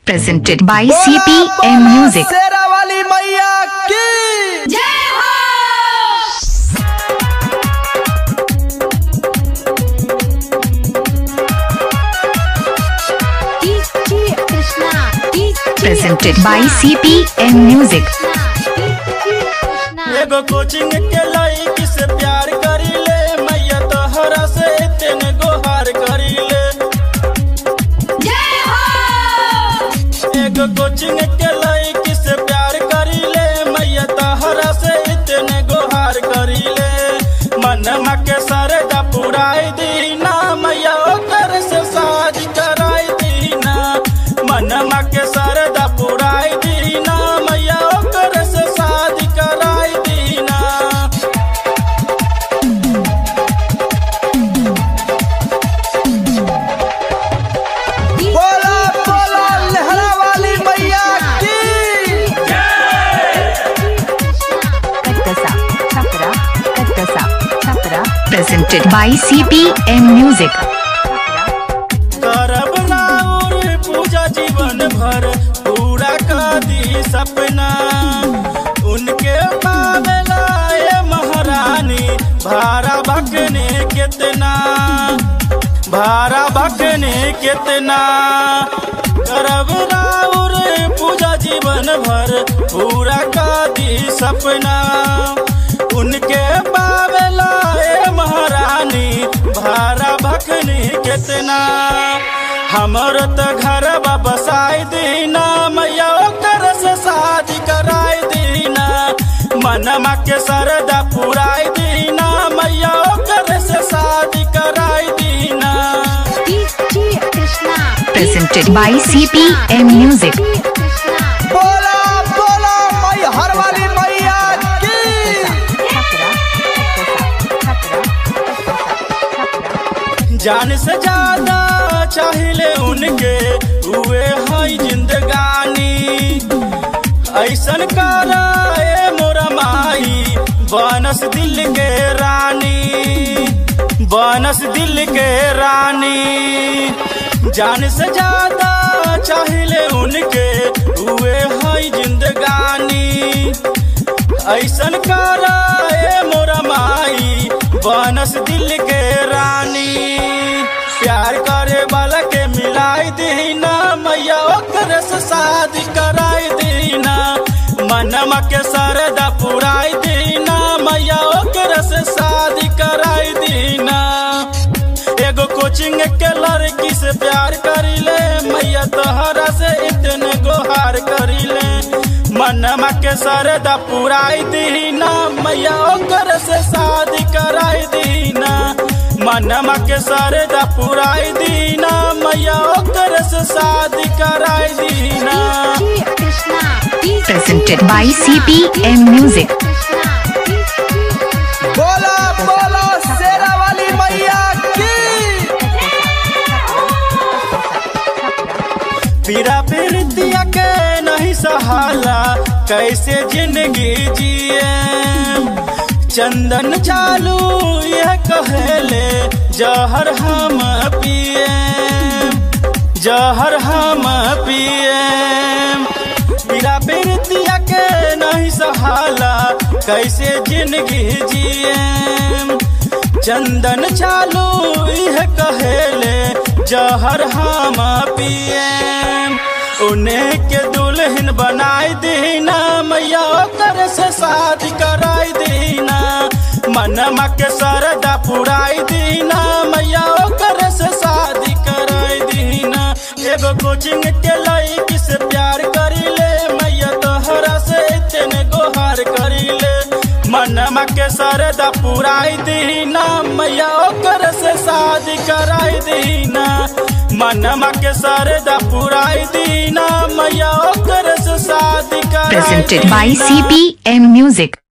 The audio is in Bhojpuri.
presented by CPM Music. शेरा वाली मैया की DJ Krishna, DJ Presented by CPM Music. Krishna. एगो कोचिंग के लड़की से प्यार करी ले मैया तोहरा से तेने गोहार करी ले एगो कोचिंग के लड़की से प्यार करी ले मैया तोहरा से तेने गोहार करी ले मनमा के सरदा पुराई दीना मैया ओकर से शादी कराई दीना मनमा के सरदा पुराई दीना मैया ओकर से शादी कराई दीना बोला बोला लहरा वाली मैया की Katkasa, Chapra, Katkasa, Chapra. Presented by CPM Music. करब राउर पूजा जीवन भर पूरा कर दी सपना उनके पावेला ए महारानी भारा भगने कितना भारा भगने कितना करब राउर पूजा जीवन भर पूरा कर दी सपना उनके पावेला ए महारानी भारा भखनी कितना हमर त घर बसाई दीना मैया ओकर से शादी कराई दीना मनमा के सरदा पुराई दीना मैया ओकर से शादी कराई दीना DJ Krishna. Presented by CPM Music. Krishna. बोला बोला मैं हर वाली मैया की जान से ज्यादा चाहिए उनके हुए है जिंदगानी ऐसन करा ए मोरा माई बनस दिल के रानी बनस दिल के रानी जान से ज्यादा चाहिए उनके हुए है जिंदगानी ऐसन करा ए मोरा माई बनस दिल के रानी प्यार करे वाला के मिलाई दीना मैया ओकर से शादी कराई दीना मनमा के सरदा पुराई दीना मैया ओकर से शादी कराई दीना एगो कोचिंग के लड़की से प्यार करी ले मैया तोहरा से इतने गोहार करी ले मनमा के सरदा पुराई दीना मैया ओकर से शादी कराई दीना मनमा के सरदा पुराई दीना मैया ओकर से शादी कराई दीना DJ Krishna. DJ Presented by CPM Music. Krishna. बोला बोला शेरा वाली मैया की पीरा पीरतिया के नहीं सहाला कैसे जिंदगी जिए चंदन चालू यह कहले जहर हम पिए जहर हम पिए पीरा पीरतिया के नहीं सहाला कैसे जिंदगी जिए चंदन चालू यह कहेले जहर हम पिए उन्हें के दुल्हन बनाई दीना मैया ओकर से शादी कराई दीना मनमा के सरदा पुराई दीना मैया ओकर से शादी कराई दीना एगो कोचिंग के लड़की से प्यार करी ले मैया तोहरा से तेने गोहार करी ले मनमा के सरदा पुराई दीना मैया ओकर से शादी कराई दीना मनमा के सरदा पुराई दीना मैया ओकर से शादी कराई Presented by दीना। CPM Music.